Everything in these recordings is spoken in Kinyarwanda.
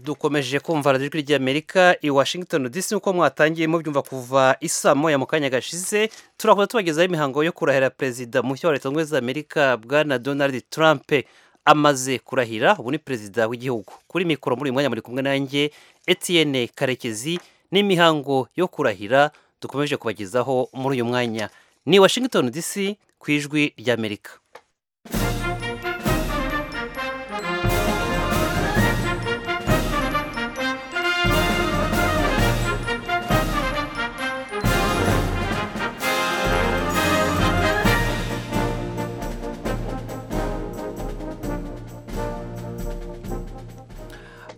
dukomeje kumva radiyo ijwi ry'amerika i washington dc nk'uko mwatangiyemo byumva kuva isamo ya mu kanya gashize turakomeza tubagezaho imihango yo kurahira perezida mushya wa leta zunze ubumwe za amerika bwana donald trump amaze kurahira ubu ni perezida w'igihugu kuri mikoro muri uyu mwanya muri kumwe nanjye etienne karekezi n'imihango yo kurahira dukomeje kubagezaho muri uyu mwanya ni washington dc ku ijwi ry'amerika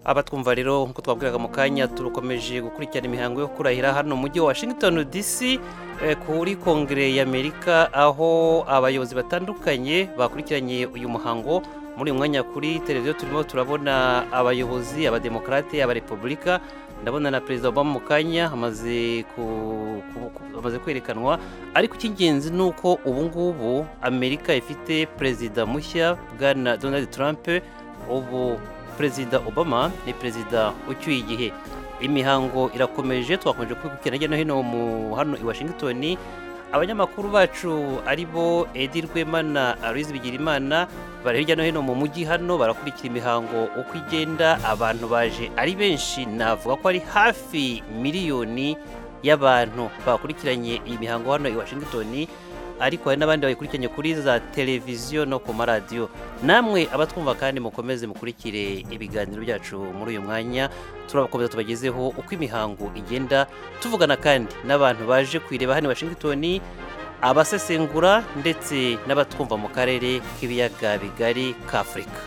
abatwumva rero nk'uko twabwiraga mu kanya turukomeje gukurikirana imihango yo kurahira hano mu mujyi wa washington dc kuri kongere y'amerika aho abayobozi batandukanye bakurikiranye uyu muhango muri uyu mwanya kuri televiziyo turimo turabona abayobozi abademokarate abarepubulika ndabona na perezida obama mu kanya amaze kwerekanwa ariko icy'ingenzi ni uko ubu ngubu amerika ifite perezida mushya bwana donald trump ubu perezida obama ni perezida ucyuye igihe imihango irakomeje twakomeje kwibukira hirya no hino mu hano i washington abanyamakuru bacu ari bo edi rwema na arizi bigirimana bari hirya no hino mu mujyi hano barakurikira imihango uko igenda abantu baje ari benshi navuga ko ari hafi miliyoni y'abantu bakurikiranye iyi mihango hano i washington ariko hari n'abandi bayikurikiranye kuri za televiziyo no ku maradiyo namwe abatwumva kandi mukomeze mukurikire ibiganiro byacu muri uyu mwanya turabakomeza tubagezeho uko imihango igenda tuvugana kandi n'abantu baje kuyireba hano i washington abasesengura ndetse n'abatwumva mu karere k'ibiyaga bigari ka afurika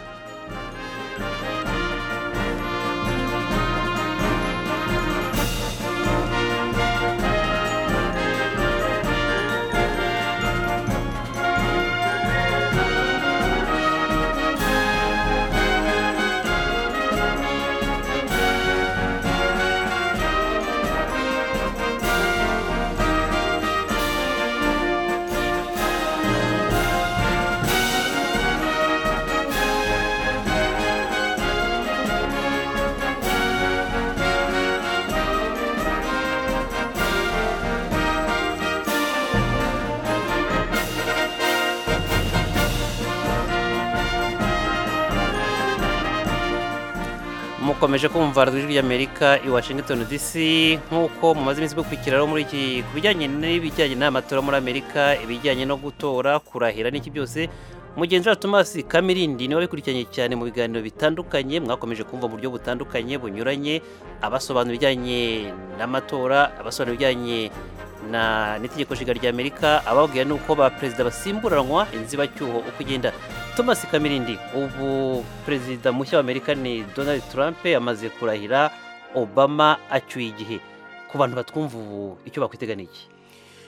mukomeje kumva ijwi ry'amerika i washington dc nk'uko mumaze iminsi mukurikiraho muri iki ku bijyanye n'ibijyanye n'amatora muri amerika ibijyanye no gutora kurahira n'iki byose mugenzi wa thomas kamirindi niwe wabikurikiranye cyane mu biganiro bitandukanye mwakomeje kumva mu buryo butandukanye bunyuranye abasobanura ibijyanye n'amatora abasobanura ibijyanye n'itegeko nshinga rya amerika ababwira nuko ba perezida basimburanwa inzibacyuho uko igenda thomas kamirindi ubu perezida mushya wa amerika ni donald trump amaze kurahira obama acyuye igihe ku bantu batwumva ubu icyo bakwitega ni iki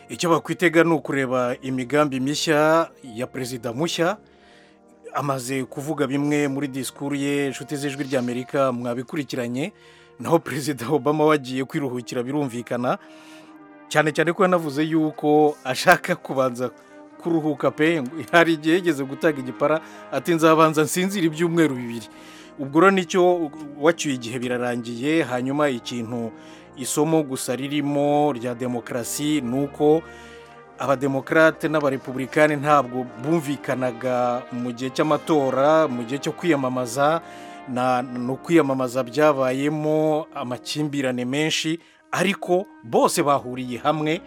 icyo bakwitega ni ukureba imigambi mishya ya perezida mushya amaze kuvuga bimwe muri disikuru ye inshuti z'ijwi ry'amerika mwabikurikiranye naho perezida obama wagiye kwiruhukira birumvikana cyane cyane ko yanavuze yuko ashaka kubanza kuruhuka pe hari igihe yigeze gutanga igipara ati nzabanza nsinzira ibyumweru bibiri ubwo rero nicyo wacyuye igihe birarangiye hanyuma ikintu isomo gusa ririmo rya demokarasi ni uko abademokarate n'abarepubulikani ntabwo bumvikanaga mu gihe cy'amatora mu gihe cyo kwiyamamaza ni ukwiyamamaza byabayemo amakimbirane menshi ariko bose bahuriye hamwe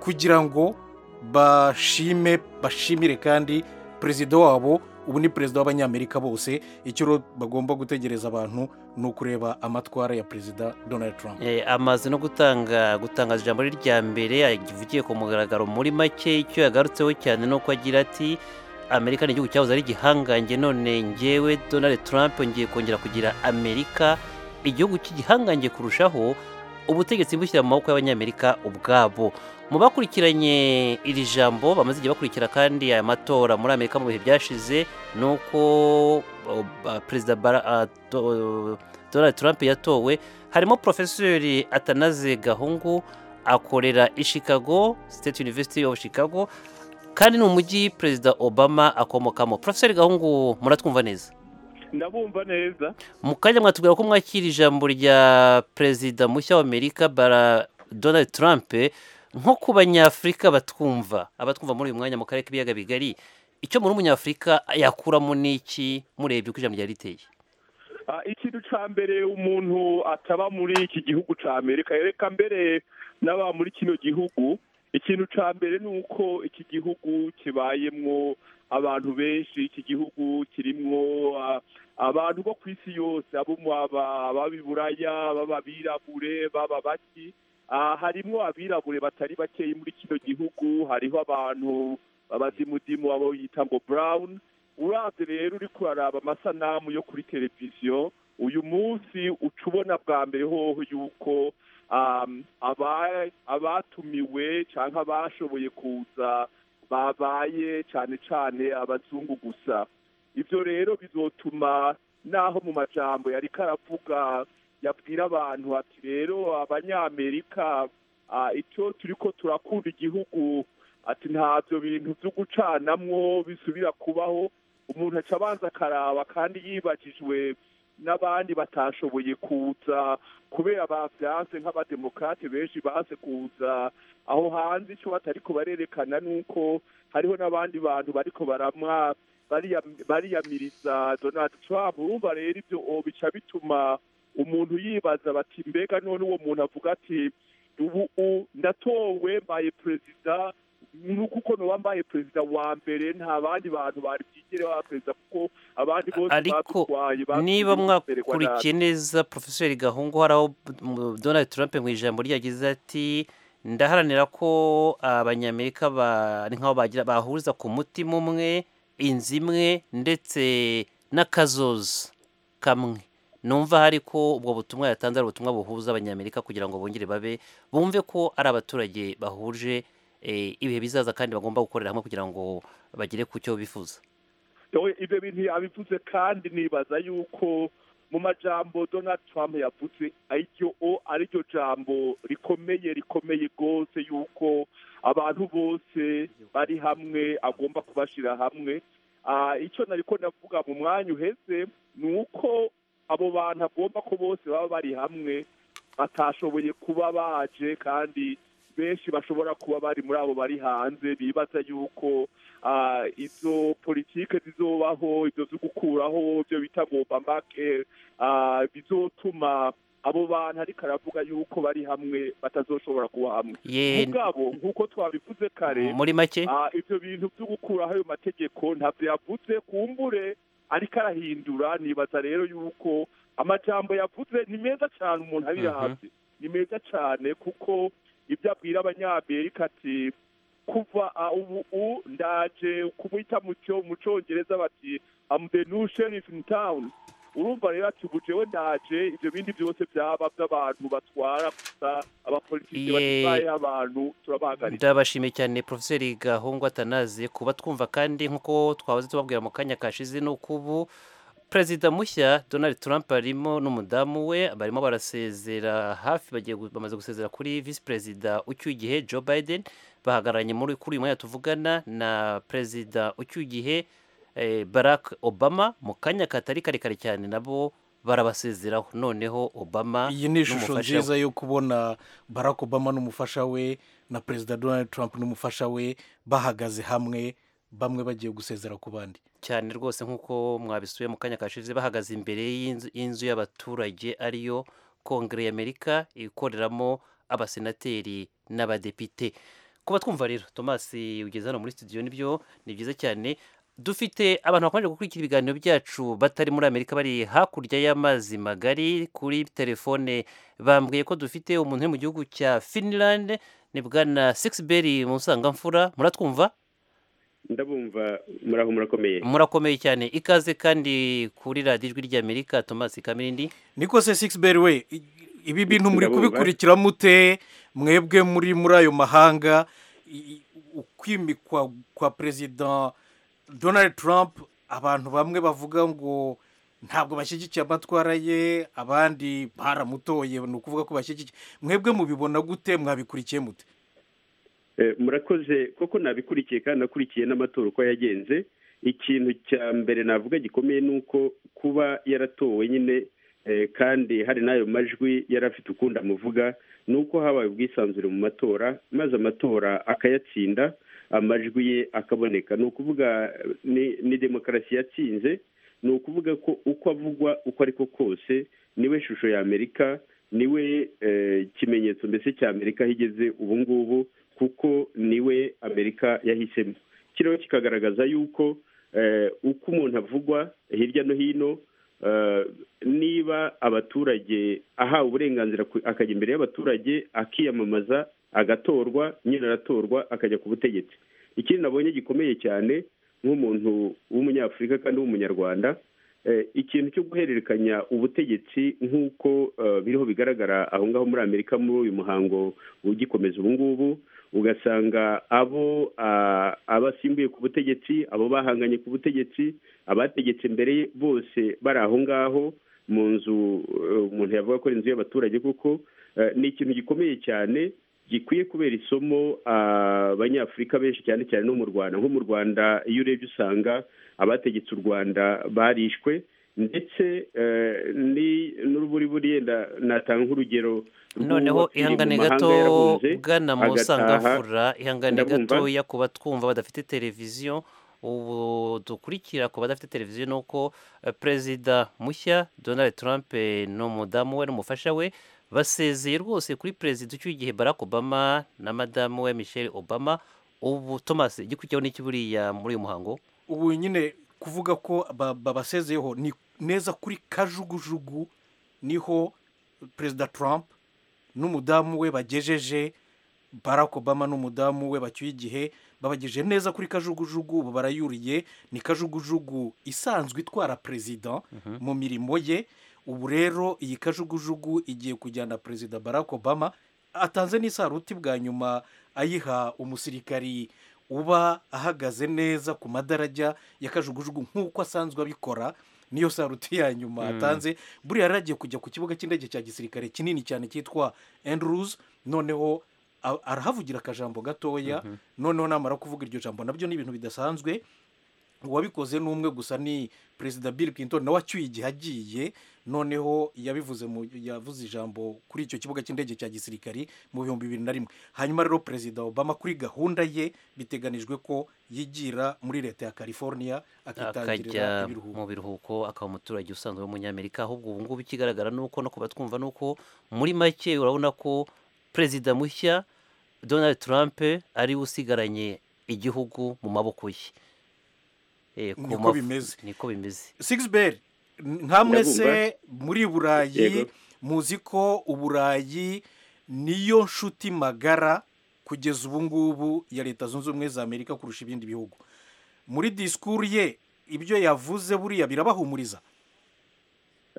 kugira ngo bashime bashimire kandi perezida wabo ubu ni perezida w'abanyamerika bose icyo bagomba gutegereza abantu ni ukureba amatwara ya perezida donald trump amaze no gutanga gutangaza ijambo rye rya mbere yavugiye ku mugaragaro muri make icyo yagarutseho cyane ni uko agira ati amerika ni igihugu cyahoze ari igihangange none ngewe donald trump ngiye kongera kugira amerika igihugu cy'igihangange kurushaho ubutegetsi bushyira mu maboko y'abanyamerika ubwabo mu bakurikiranye iri jambo bamaze igihe bakurikira kandi aya matora muri amerika mu bihe byashize ni uko perezida donald trump yatowe harimo porofesori atanaze gahungu akorera i chicago state university of chicago kandi ni umujyi perezida obama akomokamo porofesori gahungu muratwumva neza ndabumva neza mu kanya mwatubwira ko mwakira ijambo rya perezida mushya w'amerika bara donald trump nko ku banyafurika batwumva abatwumva muri uyu mwanya mu karere k'ibiyaga bigari icyo muri umunyafurika yakuramo n'iki murebye uko ijambo ryari riteye Ah, ikintu ca mbere umuntu ataba muri iki gihugu ca amerika reka mbere n'aba muri kino gihugu ikintu ca mbere ni uko iki gihugu kibayemwo abantu benshi iki gihugu kirimwo ah, abantu bo ku isi yose abo mu- aba- ab'abiburaya b'ababirabure baba baki Ah, harimwo abirabure batari bakeyi muri kino gihugu hariho abantu babazimudimu abo yita ngo brown urabye rero uri kuraraba amasanamu yo kuri televiziyo uyu munsi uca ubona bwa mbere hoho yuko um, aba- abatumiwe cyangwa abashoboye kuza babaye cyane cyane abazungu gusa ibyo rero bizotuma naho mu majambo yari karavuga yabwira abantu ati rero abanyamerika ah, icyo turi ko turakunda igihugu ati ntabyo bintu byo gucanamwo bisubira kubaho umuntu aca abanza akaraba kandi yibagijwe n'abandi batashoboye kuza kubera babyanze nk'abademokarate benshi baze kuza aho hanze icyo batari kubarerekana ni uko hariho n'abandi bantu bariko baramwa bariyam- bariyamiriza donald trump urumva rero ibyo o bica bituma umuntu yibaza bati mbega none uwo muntu avuga ati ubu u- ndatowe mbaye perezida nuko uko noba mbaye perezida wa mbere nta bandi bantu bari bwigere baba perezida kuko abandi bose Ariko badutwaye, niba batwirwa nabi. mwakurikiye neza porofeseri gahungu hari aho mu- donald trump mu ijambo ryagize ati ndaharanira ko abanyamerika ba- ni nk'aho bagira bahuriza ku mutima umwe inzu imwe ndetse n'akazoza kamwe numva hari ko ubwo butumwa yatanze ari ubutumwa buhuza abanyamerika kugira ngo bongere babe bumve ko ari abaturage bahuje eh, ibihe bizaza kandi bagomba gukorera hamwe kugira ngo bagere ku cyo bifuza Yewe, ibyo bintu yabivuze kandi nibaza yuko mu majambo donald trump yavuze ariryo o ariryo jambo rikomeye rikomeye rwose yuko abantu bose bari hamwe agomba kubashyira hamwe Ah, icyo nari ko navuga mu mwanya uheze ni uko abo bantu agomba ko bose baba bari hamwe batashoboye kuba baje kandi benshi bashobora kuba bari muri abo bari hanze bibaza yuko ah, izo politike zizobaho ibyo byo gukuraho ibyo bita ngo obamake ah, bizotuma abo bantu ariko aravuga yuko bari hamwe batazoshobora kuba hamwe ye mugabo nk'uko twabivuze kare muri make Ah, ibyo bintu byo gukuraho ayo mategeko ntabyo yavuze kumbure ariko arahindura nibaza rero yuko amajambo yavuze ni meza cyane umuntu ari Mhm. yahabye ni meza cyane kuko ibyo abwira abanyamerika ati kuva ah, ubu u ndaje kumwita mu cyo mu cyongereza bati am the new sheriff in town urumva rero ati ubu jewe ndaje ibyo bindi byose byaba by'abantu batwara gusa abapolitike Ye- batwaye abantu turabahagaritse ndabashimiye cyane porofeseri gahungu atanaze kuba twumva kandi nk'uko twahoze tubabwira mu kanya kashize ni uko ubu perezida mushya donald trump arimo n'umudamu we barimo barasezera hafi bagiye gu- bamaze gusezera kuri visi perezida ucyuye igihe joe biden bahagararanye muri kuri uyu mwanya tuvugana na perezida ucyuye igihe eh, barack obama mu kanya katari karekare cyane nabo barabasezeraho noneho obama iyi ni ishusho n'umufasha we. nziza yo kubona barack obama n'umufasha we na perezida donald trump n'umufasha we bahagaze hamwe bamwe bagiye gusezera ku bandi cyane rwose nk'uko mwabisuye mu kanya kashize bahagaze imbere y'inzu- y'inzu y'abaturage ariyo kongere y'amerika ikoreramo abasenateri n'abadepite kuba twumva rero thomas ugeze hano muri studio nibyo ni byiza cyane dufite abantu bakomeje gukurikira ibiganiro byacu batari muri amerika bari hakurya y'amazi magari kuri telefone bambwiye ko dufite umuntu uri mu gihugu cya finland ni bwana sixberi mu busangamfura muratwumva ndabumva muraho murakomeye murakomeye cyane ikaze kandi kuri radiyo ijwi ry'amerika thomas kamirindi niko se six beri we i- ibi bintu muri Ndabumva. kubikurikira mute mwebwe muri muri ayo mahanga i- i- ukwimikwa kwa perezida donald trump abantu bamwe bavuga ngo ntabwo bashyigikiye amatwara ye abandi baramutoye ni ukuvuga ko bashyigikiye mwebwe mubibona gute mwabikurikiye mute Eh, murakoze koko nabikurikiye kandi nakurikiye n'amatora uko yagenze ikintu cya mbere navuga gikomeye ni uko kuba yaratowe nyine eh, kandi hari n'ayo majwi yari afite ukundi amuvuga ni uko habaye ubwisanzure mu matora maze amatora akayatsinda amajwi ye akaboneka ni ukuvuga eh, ni- ni demokarasi yatsinze ni ukuvuga ko uko avugwa uko ari ko kose niwe shusho ya amerika niwe eh, ikimenyetso mbese cya amerika aho igeze ubu ngubu kuko niwe amerika yahisemo kiriho kikagaragaza yuko eh, uko umuntu avugwa hirya no hino eh, niba abaturage ahawe uburenganzira ku- akajya imbere y'abaturage akiyamamaza agatorwa nyine aratorwa akajya ku butegetsi ikindi nabonye gikomeye cyane nk'umuntu w'umunyafurika kandi w'umunyarwanda eh, ikintu cyo guhererekanya ubutegetsi nk'uko eh, biriho bigaragara aho ngaho muri amerika muri uyu muhango ugikomeza ubu ngubu ugasanga abo ah, abasimbuye ku butegetsi abo bahanganye ku butegetsi abategetse mbere ye bose bari aho ngaho mu nzu eh, umuntu yavuga ko ari inzu y'abaturage kuko eh, ni ikintu gikomeye cyane gikwiye kubera isomo ah, abanyafurika benshi cyane cyane no mu rwanda nko mu rwanda iyo urebye usanga abategetse u rwanda barishwe ndetse eh, ni- n'uruburi buri yenda natanga nk'urugero rw'uwo noneho wapfiriye mu ihangane mahanga gato yarahunze, bwana agataha. musangafura ihangane Ndabumva. gatoya ku batwumva badafite televiziyo ubu dukurikira ku badafite televiziyo ni uko eh, perezida mushya donald trump eh, n'umudamu we n'umufasha we basezeye rwose kuri perezida ucyuye igihe barack obama na madamu we michelle obama ubu thomas igikurikiyeho n'iki buriya muri uyu muhango ubu nyine kuvuga ko ba- babasezeyeho ni neza kuri kajugujugu niho perezida trump n'umudamu we bagejeje barack obama n'umudamu we bacyuye igihe babagejeje neza kuri kajugujugu ubu barayuriye ni kajugujugu isanzwe itwara perezida mu mirimo ye ubu rero iyi kajugujugu igiye kujyana perezida barack obama atanze n'isaruti bwa nyuma ayiha umusirikari uba ahagaze neza ku madarajya ya kajugujugu nk'uko asanzwe abikora niyo saruti ya nyuma atanze buriya yari agiye kujya ku kibuga cy'indege cya gisirikare kinini cyane cyitwa enduruzi noneho a- arahavugira akajambo gatoya noneho namara kuvuga iryo jambo nabyo ni ibintu bidasanzwe uwabikoze ni umwe gusa ni perezida bill clinton nawe acyuye igihe agiye noneho yabivuze mu yavuze ijambo kuri icyo kibuga cy'indege cya gisirikari mu bihumbi bibiri na rimwe hanyuma rero perezida obama kuri gahunda ye biteganijwe ko yigira muri leta ya california akitangirira akajya ibiruhuko mu biruhuko akaba umuturage usanzwe w'umunyamerika ahubwo ubu ngubu ikigaragara ni uko no ku batwumva ni uko muri make urabona ko perezida mushya donald trump ariwe usigaranye igihugu mu maboko ye Eh, ku Niko mafu- bimeze. niko bimeze sixbel nka mwese Ndabumva. muri burayi Yego. muzi ko uburayi niyo nshuti magara kugeza ubu ngubu ya leta zunze ubumwe za amerika kurusha ibindi bihugu muri disikuru ye ibyo yavuze buriya birabahumuriza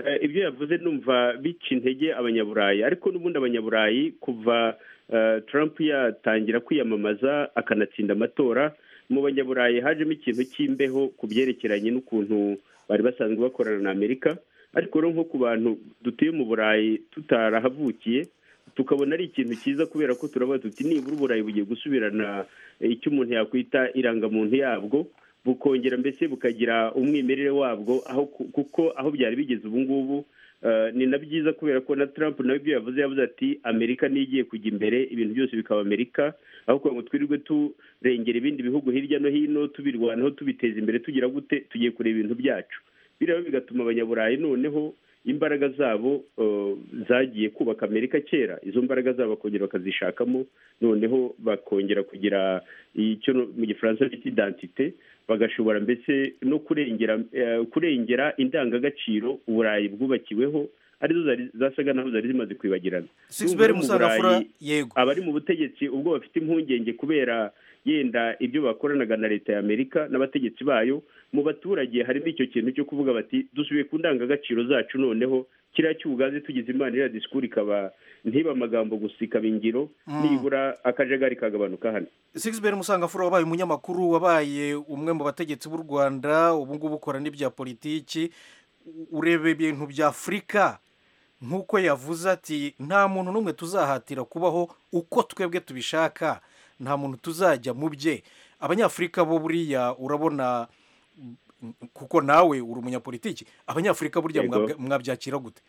Eh, ibyo yavuze numva bica intege abanyaburayi ariko n'ubundi abanyaburayi kuva eh, Trump yatangira kwiyamamaza akanatsinda amatora mu banyaburayi hajemo ikintu cy'imbeho ku byerekeranye n'ukuntu bari basanzwe bakorana na amerika ariko rero nko ku bantu dutuye mu burayi tutarahavukiye tukabona ari ikintu cyiza kubera ko turavuga tuti nibura uburayi bugiye gusubirana eh, icyo umuntu yakwita irangamuntu yabwo bukongera mbese bukagira umwimerere wabwo aho ku- kuko aho byari bigeze ubu ngubu eh, ni na byiza kubera ko na Trump nawe ibyo yavuze yavuze ati Amerika niyo igiye kujya imbere ibintu byose bikaba Amerika aho kugira ngo twirirwe turengera ibindi bihugu hirya no hino tubirwanaho tubiteza imbere tugira gute tugiye kureba ibintu byacu biriya bigatuma abanyaburayi noneho imbaraga zabo eh, zagiye kubaka amerika kera izo mbaraga zabo bakongera bakazishakamo noneho bakongera kugira icyo no- mu gifaransa bita identite bagashobora mbese no kurengera eh, kurengera indangagaciro uburayi bwubakiweho arizo zari zasaga naho zari zimaze kwibagirana sixbel N'ubu rero mu Burayi, musangafura yego abari mu butegetsi ubwo bafite impungenge kubera yenda ibyo bakoranaga na leta ya amerika n'abategetsi bayo mu baturage harimo icyo kintu cyo kuvuga bati dusubiye ku ndangagaciro zacu noneho kiriya cy'ubugazi tugize imana iriya disikuru ikaba ntiba amagambo gusa ikaba ingiro nibura akajagari kagabanuka hano sixbel musangafura wabaye umunyamakuru wabaye umwe mu bategetsi b'u rwanda ubu ngubu ukora n'ibya politiki U- ureba ibintu bya afurika nk'uko yavuze ati nta muntu n'umwe tuzahatira kubaho uko twebwe tubishaka nta muntu tuzajya mu bye abanyafurika bo buriya urabona kuko nawe uri umunyapolitiki abanyafurika burya Yego. mwabwa- mwabyakira gute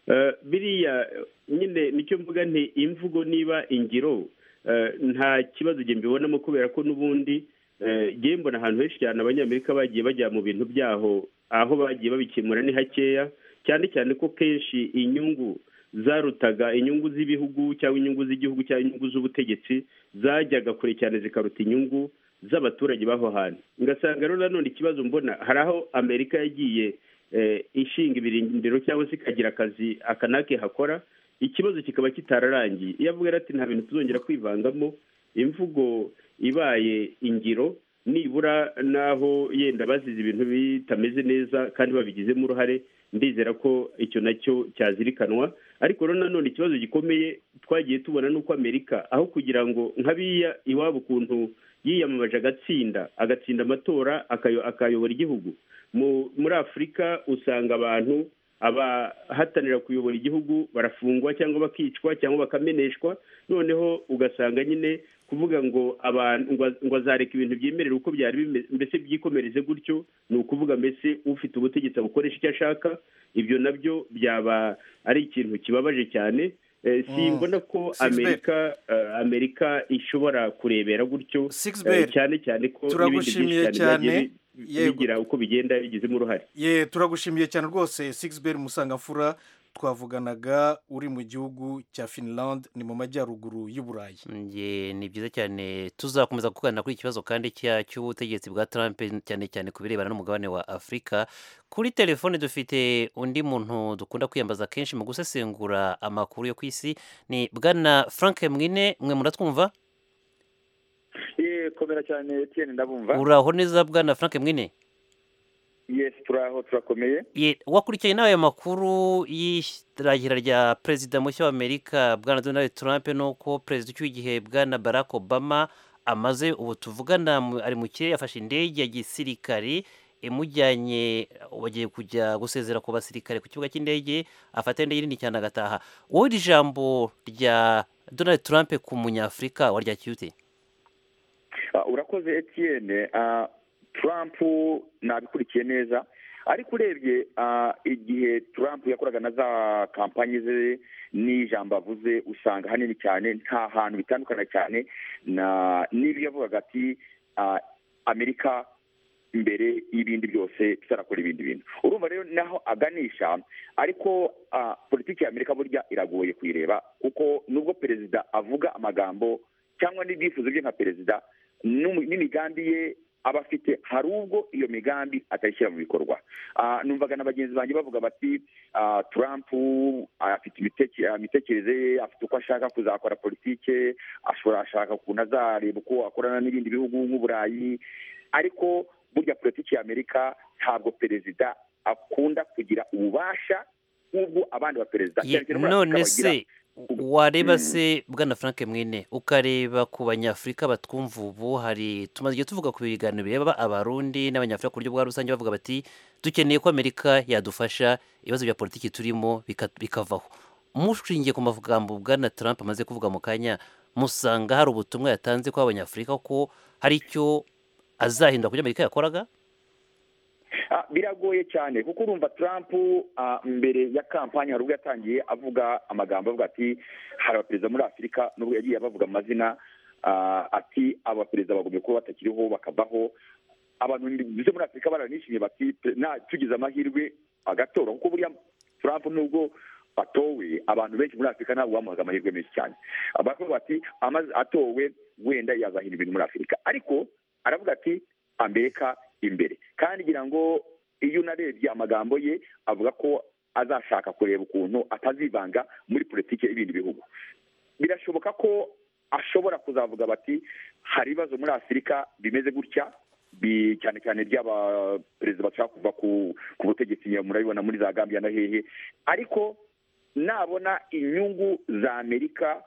Eh, biriya nyine nicyo mvuga nti imvugo niba ingiro eh, nta kibazo njye mbibonamo kubera ko n'ubundi eh, njye mbona ahantu henshi cyane abanyamerika bagiye bajya mu bintu byaho aho bagiye babikemura ni hakeya cyane cyane ko kenshi inyungu zarutaga inyungu z'ibihugu cyangwa inyungu z'igihugu cyangwa inyungu z'ubutegetsi zajyaga kure cyane zikaruta inyungu z'abaturage b'aho hantu ngasanga rero nanone ikibazo mbona hari aho amerika yagiye eh, ishinga ibirindiro cyangwa se ikagira akazi aka n'ake hakora ikibazo kikaba kitararangiye iyo avuga rero ati nta bintu tuzongera kwivangamo imvugo ibaye ingiro nibura n'aho yenda bazize ibintu bitameze neza kandi babigizemo uruhare ndizera ko icyo nacyo cyazirikanwa ariko rero nanone ikibazo gikomeye twagiye tubona ni uko amerika aho kugira ngo nk'abiya iwabo ukuntu yiyamamaje agatsinda agatsinda amatora akayo- akayobora igihugu mu- muri afurika usanga abantu abahatanira kuyobora igihugu barafungwa cyangwa bakicwa cyangwa bakameneshwa noneho ugasanga nyine kuvuga ngo abantu ngo ngo azareka ibintu byemerera uko byari bimeze mbese byikomereze gutyo ni ukuvuga mbese ufite ubutegetsi abukoresha icyo ashaka ibyo nabyo byaba ari ikintu kibabaje cyane Eh, simbona ko Sixbert. amerika eh, amerika ishobora kurebera gutyo eh, Sixbert, cyane cyane ko n'ibindi turagushimiye byinshi cyane byagiye cyane. bi- Yego. bigira uko bigenda bigizemo uruhare ye turagushimiye cyane rwose sigisiber musangamfura twavuganaga uri mu gihugu cya finland ni mu majyaruguru y'uburayi Nge, ni byiza cyane tuzakomeza kuganira kuri iki kibazo kandi cya- cy'ubutegetsi bwa Trump cyane cyane ku birebana n'umugabane wa Afurika kuri telefone dufite undi muntu dukunda kwiyambaza kenshi mu gusesengura amakuru yo ku isi ni bwana Frank Mwine mwe muratwumva Eh, komera cyane Etienne ndabumva uraho neza bwana Frank Mwine yes turaho turakomeye Ye, wakurikiye nawe ayo makuru y'irahira rya perezida mushya w'amerika bwana donald trump nuko perezida ucyuye igihe bwana barack obama amaze ubu tuvugana mu- ari mu kirere yafashe indege ya gisirikare imujyanye bagiye kujya gusezera ku basirikare ku kibuga cy'indege afata indege nini cyane agataha wowe iri jambo rya donald trump ku munyafurika waryakira ute Ah, urakoze Etienne Ah, Trump nabikurikiye neza ariko urebye ah, igihe Trump yakoraga na za kampanye ze n'ijambo avuze usanga hanini cyane nta hantu bitandukana cyane na n'ibyo yavugaga ati ah, amerika imbere y'ibindi byose tutarakora ibindi bintu urumva rero naho aganisha ariko ah, politiki ya amerika burya iragoye kuyireba kuko nubwo perezida avuga amagambo cyangwa n'ibyifuzo bye nka perezida n'umu- n'imigambi ye aba afite hari ubwo iyo migambi atayishyira mu bikorwa Ah, numvaga na bagenzi banjye bavuga bati ah, trump ah, afite imiteke- ah, imitekerereze ye afite uko ashaka kuzakora politike ashobora ashaka ukuntu azareba uko akorana n'ibindi bihugu nk'uburayi ariko burya politiki ya amerika ntabwo perezida akunda kugira ububasha nk'ubwo abandi baperezida Ye- Cyane cyane muri Afurika none bagira. se wareba Mm. se bwana frank mwene ukareba ku banyafurika batwumva ubu hari tumaze igihe tuvuga ku biganiro bireba abarundi n'abanyafurika ku buryo bwa rusange bavuga bati dukeneye ko amerika yadufasha ibibazo bya politiki turimo bika- bikavaho mushingiye ku magambo bwana trump amaze kuvuga mu kanya musanga hari ubutumwa yatanze ko abanyafurika ko hari icyo azahindura ku byo amerika yakoraga Ah, biragoye cyane kuko urumva trump ah, mbere ya kampani hari ubwo yatangiye avuga amagambo avuga ati hari abaperezida muri afurika nubwo yagiye abavuga amazina ah, ati aba baperezida bagomba kuba batakiriho bakavaho abantu bize muri afurika baranishimye bati "Pe- na tugize amahirwe agatora kuko buriya trump nubwo atowe abantu benshi muri afurika ntabwo bamuhaga amahirwe menshi cyane baravuga bati amaze atowe wenda yazahindura ibintu muri afurika ariko aravuga ati amerika imbere kandi ngira ngo iyo unarebye amagambo ye avuga ko azashaka kureba ukuntu atazivanga muri politiki y'ibindi bihugu birashoboka ko ashobora kuzavuga bati hari ibibazo muri afurika bimeze gutya bi- cyane cyane by'aba perezida bashaka kuva ku, ku butegetsi murabibona muri za gambia na hehe ariko nabona inyungu za amerika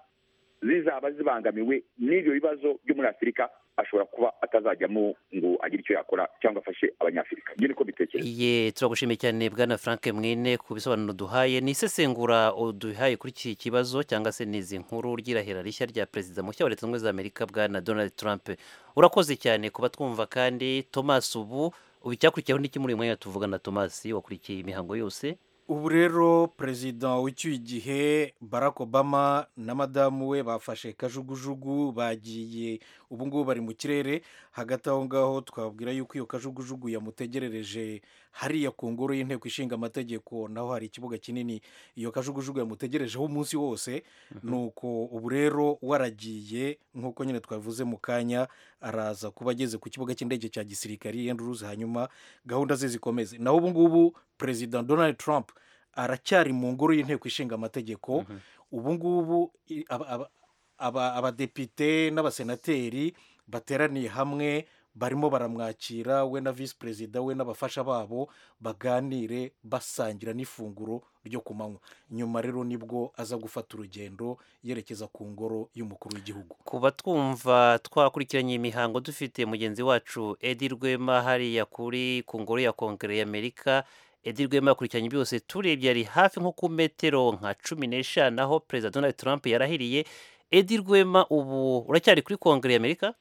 zizaba zibangamiwe n'ibyo bibazo byo muri afurika ashobora kuba atazajyamo ngo agire icyo yakora cyangwa afashe abanyafurika ibyo niko bitekereza Ye turagushimiye cyane bwana Frank Mwine ku bisobanuro duhaye ni isesengura uduhaye kuri iki kibazo cyangwa se nizi nkuru ry'irahira rishya rya perezida mushya wa leta zunze ubumwe za Amerika bwana Donald Trump urakoze cyane kuba twumva kandi Thomas ubu ubu icyakurikiyeho n'iki muri uyu mwanya tuvugana tomasi wakurikiye imihango yose ubu rero perezida w'icyuye igihe barack obama na madamu we bafashe kajugujugu bagiye ubu ngubu bari mu kirere hagati aho ngaho twabwira yuko iyo kajugujugu yamutegerereje hariya ku ngoro y'inteko ishinga amategeko naho hari ikibuga kinini iyo kajugujugu yamutegerejeho umunsi wose ni uko ubu rero waragiye nk'uko nyine twavuze mu kanya araza kuba ageze ku kibuga cy'indege cya gisirikari yenduruzi hanyuma gahunda ze zikomeze naho ubu ngubu perezida donald trump aracyari mu ngoro y'inteko ishinga amategeko ubu ngubu i- aba- aba- aba- abadepite n'abasenateri bateraniye hamwe barimo baramwakira we na visi perezida we n'abafasha babo baganire basangira n'ifunguro ryo ku manywa nyuma rero nibwo aza gufata urugendo yerekeza ku ngoro y'umukuru w'igihugu ku batwumva twakurikiranye imihango dufite mugenzi wacu edi rwema hariya kuri ku ngoro ya kongere y'amerika edi rwema yakurikiranye byose turebye ari hafi nko ku metero nka cumi n'eshanu aho perezida donald trump yarahiriye edi rwema ubu uracyari kuri kongere y'amerika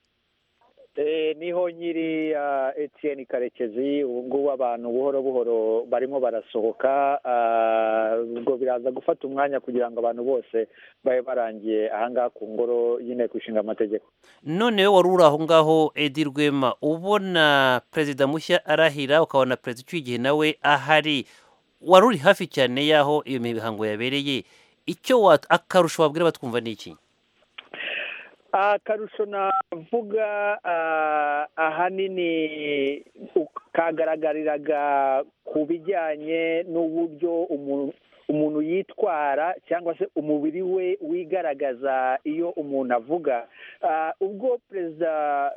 Eh, niho nyiri ah, Etienne Karekezi ubu ngubu abantu buhoro buhoro barimo barasohoka ah, ubwo biraza gufata umwanya kugira ngo abantu bose babe barangiye ahangaha ku ngoro y'inteko ishinga amategeko noneho wari uri aho ngaho edi rwema ubona perezida mushya arahira ukabona perezida ucyuye igihe nawe ahari wari uri hafi cyane y'aho iyo mihango yabereye icyo wa- akarusho wabwira batwumva ni iki akarusho navuga ah, ahanini u- kagaragariraga ku bijyanye n'uburyo umuntu umuntu yitwara cyangwa se umubiri we wigaragaza iyo umuntu avuga Ah, ubwo perezida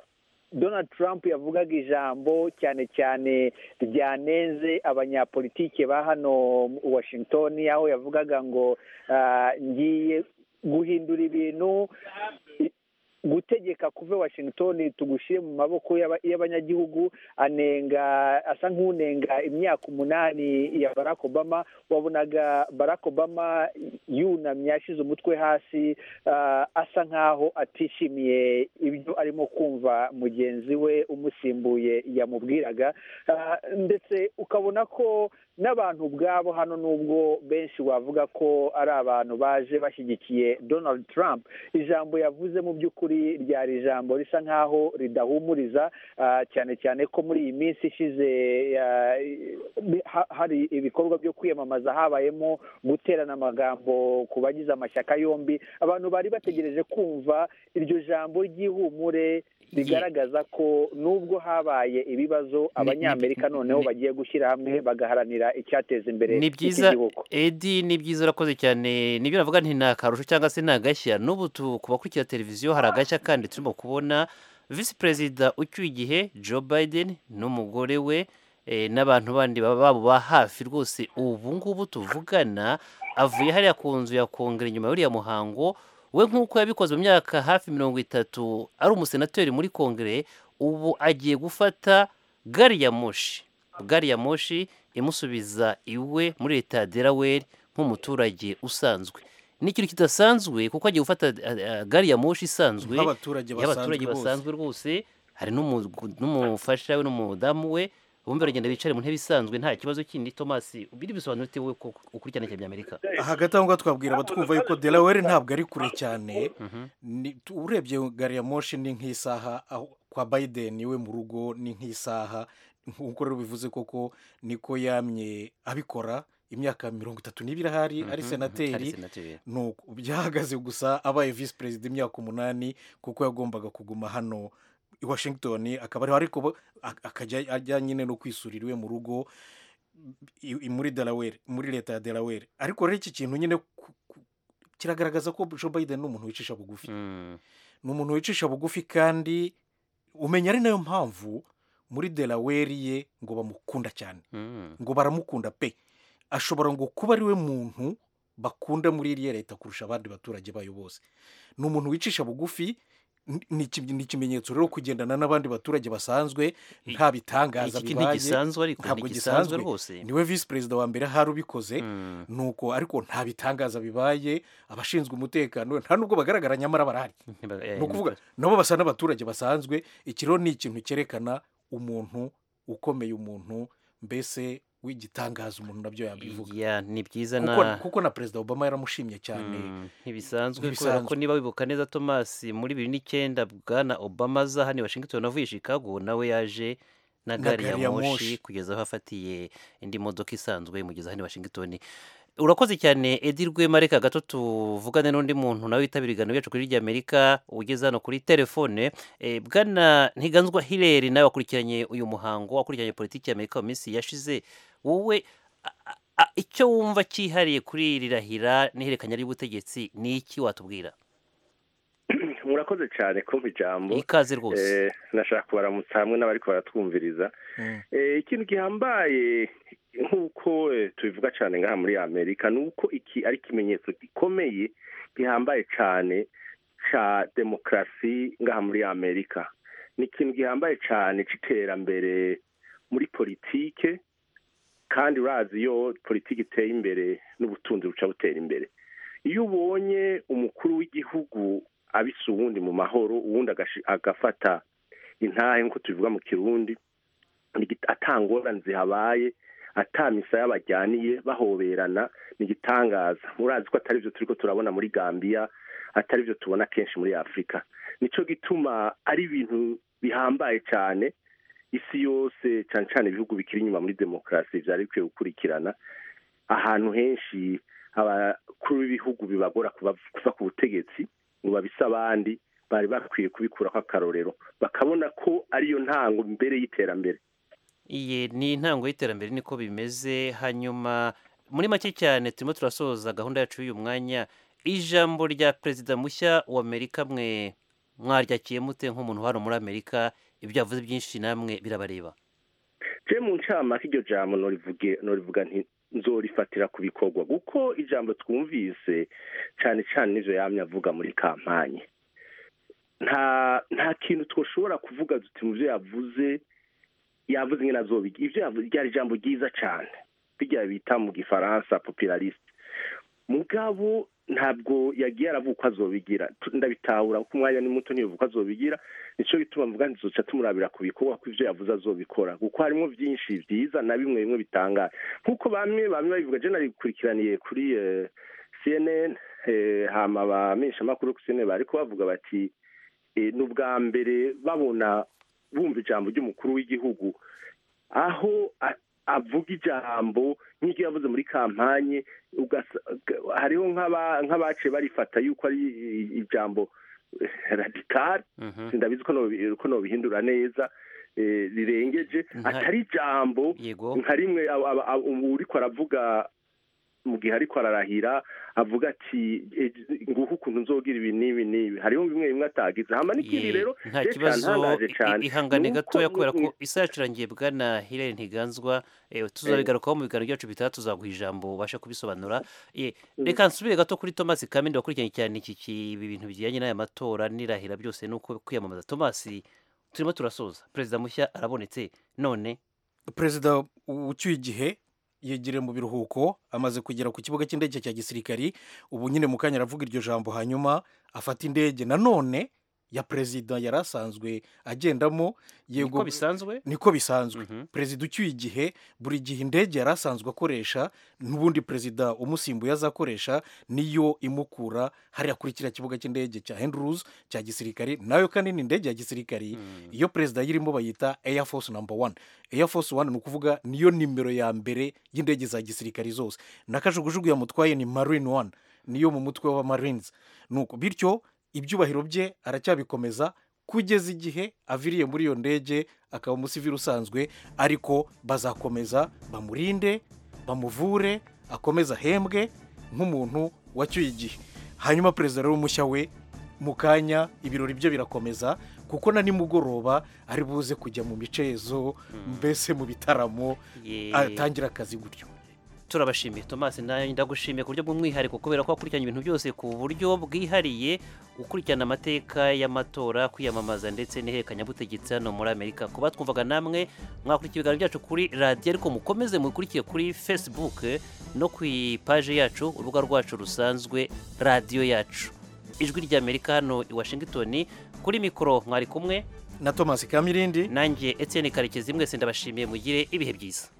donald trump yavugaga ijambo cyane cyane ryanenze abanyapolitike ba hano mu washington aho yavugaga ngo ah, ngiye guhindura ibintu gutegeka kuve washington tugushyire mu maboko y'aba- y'abanyagihugu anenga asa nk'unenga imyaka umunani ya barack obama wabonaga barack obama yunamye ashyize umutwe hasi ah, asa nk'aho atishimiye ibyo arimo kumva mugenzi we umusimbuye yamubwiraga Ah, ndetse ukabona ko n'abantu ubwabo hano nubwo benshi wavuga ko ari abantu baje bashyigikiye donald trump ijambo yavuze mu by'ukuri ryari ijambo risa nk'aho ridahumuriza ah, cyane cyane ko muri iyi minsi ishize ah, i- ha- hari ibikorwa byo kwiyamamaza habayemo guterana amagambo ku bagize amashyaka yombi abantu bari bategereje kumva iryo jambo ry'ihumure rigaragaza ko nubwo habaye ibibazo abanyamerika noneho bagiye gushyira hamwe bagaharanira icyateza imbere ni iki byiza gihugu edi ni byiza urakoze cyane nibyo navuga nti nta karusho cyangwa se nta gashya n'ubu tu- ku bakurikira televiziyo hari agashya kandi turimo kubona visi perezida ucyuye igihe joe biden n'umugore we eh, n'abantu bandi baba babo ba hafi rwose ubu ngubu tuvugana avuye hariya ku nzu ya kongere nyuma y'uriya muhango we nk'uko yabikoze mu myaka hafi mirongo itatu ari umusenateri muri kongere ubu agiye gufata gari ya moshi gari ya moshi imusubiza iwe muri leta ya Delaware nk'umuturage usanzwe ni ikintu kidasanzwe kuko agiye gufata eh, eh, gari ya moshi isanzwe nk'abaturage y'abaturage basanzwe bose basanzwe rwose hari n'umu- n'umufasha we n'umudamu we bombi baragenda bicare mu ntebe isanzwe nta kibazo kindi tomasi ubiri bisobanura ute wowe ko ukurikirana cya by'amerika hagati aho ngaho twabwira abatwumva yuko delaware ntabwo ari kure cyane Ni- tu- urebye gari ya moshi ni nk'isaha aho- kwa biden iwe mu rugo ni nk'isaha nk'uko rero bivuze koko niko yamye abikora imyaka mirongo itatu n'ibiri ahari ari senateri nuko byahagaze gusa abaye visi perezida imyaka umunani kuko yagombaga kuguma hano i washington akaba ariho ariko bo- ak- akajya ajya nyine no kwisurira iwe mu rugo i- i- muri delaware muri leta ya delaware ariko rero iki kintu nyine ku- ku- kiragaragaza ko joe biden ni umuntu wicisha bugufi ni umuntu wicisha bugufi kandi umenya ari nayo mpamvu muri delaware ye ngo bamukunda cyane ngo baramukunda pe ashobora ngo kuba ari we muntu bakunda muri iriya leta kurusha abandi baturage bayo bose ni umuntu wicisha bugufi ni- ni iki- ni ikimenyetso rero kugendana n'abandi baturage basanzwe I- nta bitangaza iki ntigisanzwe ariko ntabwo ntigisanzwe gisanzwe. rwose niwe visi perezida wa mbere hari ubikoze Mm. nuko ariko nta bitangaza bibaye abashinzwe umutekano nta nubwo bagaragara nyamara barahari Ntiba- eh, ni ukuvuga nabo basa n'abaturage basanzwe iki rero ni ikintu cyerekana umuntu ukomeye umuntu mbese w'igitangaza umuntu nabyo yabivuga Ya, ni byiza na Kuko- kuko na perezida obama yaramushimye cyane Mm, ntibisanzwe kubera ntibisanzwe. ko niba wibuka neza Thomas muri bibiri n'icyenda bwana Obama aza hano i Washington avuye i Chicago nawe yaje na Na gari ya gari ya moshi moshi. kugeza aho afatiye indi modoka isanzwe imugeza hano i Washington urakoze cyane Edi Rwema reka gato tuvugane n'undi muntu nawe witabira ibiganiro byacu kuri ry'Amerika ugeze hano kuri telefone e, bwana Ntiganzwa Hilary nawe wakurikiranye uyu muhango wakurikiranye politiki y'Amerika mu minsi yashize wowe a- a- a- icyo wumva cyihariye kuri iri rahira n'ihererekanya ry'ubutegetsi ni iki watubwira murakoze cyane kumva ijambo ikaze rwose Eh, nashaka kubaramutsa hamwe n'abari baratwumviriza Mm. Eh, ikintu gihambaye nk'uko eh, tubivuga cyane ngaha muri amerika ni uko iki ari ikimenyetso gikomeye gihambaye cyane cya demokarasi ngaha muri amerika ni ikintu gihambaye cyane cy'iterambere muri politike kandi urazi iyo politiki iteye imbere n'ubutunzi buca butera imbere iyo ubonye umukuru w'igihugu abisa uwundi mu mahoro uwundi agashi- agafata intahe nk'uko tubivuga mu kirundi Nigi- ata ngorane zihabaye ata misaya bajyaniye bahoberana ni igitangaza murazi ko atari byo turiko turabona muri gambiya atari byo tubona kenshi muri afurika nicyo gituma ari ibintu bihambaye cyane isi yose cyane cyane ibihugu bikiri inyuma muri demokarasi byari bikwiye gukurikirana ahantu henshi abakuru b'ibihugu bibagora kuba- kuva ku butegetsi ngo babise abandi bari bakwiye kubikuraho akarorero bakabona ko ariyo ntango mbere y'iterambere iyi ni intango y'iterambere niko bimeze hanyuma muri make cyane turimo turasoza gahunda yacu y'uyu mwanya ijambo rya perezida mushya wa amerika mwe mwaryakiye mute nk'umuntu hano muri amerika ibyo yavuze byinshi namwe birabareba je mu ncamake iryo jambo norivuge norivuga nti nzorifatira ku bikorwa kuko ijambo twumvise cyane cyane n'ivyo yamye avuga muri kampanye nta nta kintu twoshobora kuvuga duti mu vyo yavuze yavuze ingene azobiga ivyo yavuze ryari ijambo ryiza cyane birya bita mu gifaransa populariste mugabo ntabwo yagiye aravuga uko azobigira Tu- ndabitahura kuko umwanya ni muto ntibivuga uko azobigira nicyo bituma mvuga nti tuzoca tumurabira ku bikorwa ko ivyo yavuze azobikora kuko harimo byinshi byiza na bimwe bimwe bitangaje nk'uko bamwe bamwe babivuga je nabikurikiraniye kuri eh, cnn eh, hama abamenyeshamakuru ku cnn bariko bavuga bati eh, ni ubwa mbere babona bumva ijambo ry'umukuru w'igihugu aho a- avuga ijambo nk'iryo yavuze muri kampanye ugasa- g- hariho nk'aba- nk'abaciye barifata yuko ari i- ijambo eh, radikari Mhm. ndabizi ko nobi- ko nobihindura neza eh, rirengeje Nta- atari ijambo yego nka rimwe aba- aba- aba- ubu uriko aravuga mu gihe ariko ararahira avuga ati "Eh, nguhu ukuntu nzogira ibi n'ibi n'ibi hariho bimwe bimwe atagize hama n'ikindi Ye, rero nta reka kibazo ntangaje i- i- cane. ihangane Ni uko- gatoya kubera ko ni- isaha yacurangiye bwana hilary ntiganzwa eh, tuzabigarukaho mu biganiro byacu bitaha tuzaguha ijambo ubasha kubisobanura Eh, reka nsubire gato kuri thomas kamindi wakurikiranye cyane iki ki- ibi bintu bijyanye n'aya matora n'irahira byose nuko kwiyamamaza thomas turimo turasoza perezida mushya arabonetse none perezida ucyuye igihe yegereye mu biruhuko amaze kugera ku kibuga cy'indege cya gisirikari ubu nyine mu kanya aravuga iryo jambo hanyuma afata indege nanone ya perezida yari asanzwe agendamo niko yego bisanzwe niko bisanzwe Mhm. perezida ucyuye igihe buri gihe indege yari asanzwe akoresha n'ubundi perezida umusimbuye azakoresha niyo imukura hariya kuri kiriya kibuga cy'indege cya henduruzi cya gisirikari nayo kandi ni indege ya gisirikari iyo perezida ayirimo bayita eya fosi namba wani eya fosi wani ni ukuvuga niyo nimero ya mbere y'indege za gisirikari zose n'akajugujugu yamutwaye ni marini wani niyo mu mutwe w'abamarinizi nuko bityo ibyubahiro bye aracyabikomeza kugeza igihe aviriye muri iyo ndege akaba umusivili usanzwe ariko bazakomeza bamurinde bamuvure akomeze ahembwe nk'umuntu wacyuye igihe hanyuma perezida rero mushya we mu kanya ibirori byo birakomeza kuko na nimugoroba ari buze kujya mu micezo mbese mu bitaramo Ye. atangira akazi gutyo turabashimiye thomas nawe ndagushimiye ku buryo bw'umwihariko kubera ko wakurikiranye ibintu byose ku buryo bwihariye ukurikirana amateka y'amatora kwiyamamaza ndetse n'ihererekanyabutegetsi hano muri amerika ku batwumvaga namwe mwakurikira ibiganiro byacu kuri radiyo ariko mukomeze mubikurikire kuri facebook no ku ipaje yacu urubuga rwacu rusanzwe radiyo yacu ijwi ry'amerika hano i washington kuri mikoro mwari kumwe na thomas kamirindi nanjye etienne karekezi mwese ndabashimiye mugire ibihe byiza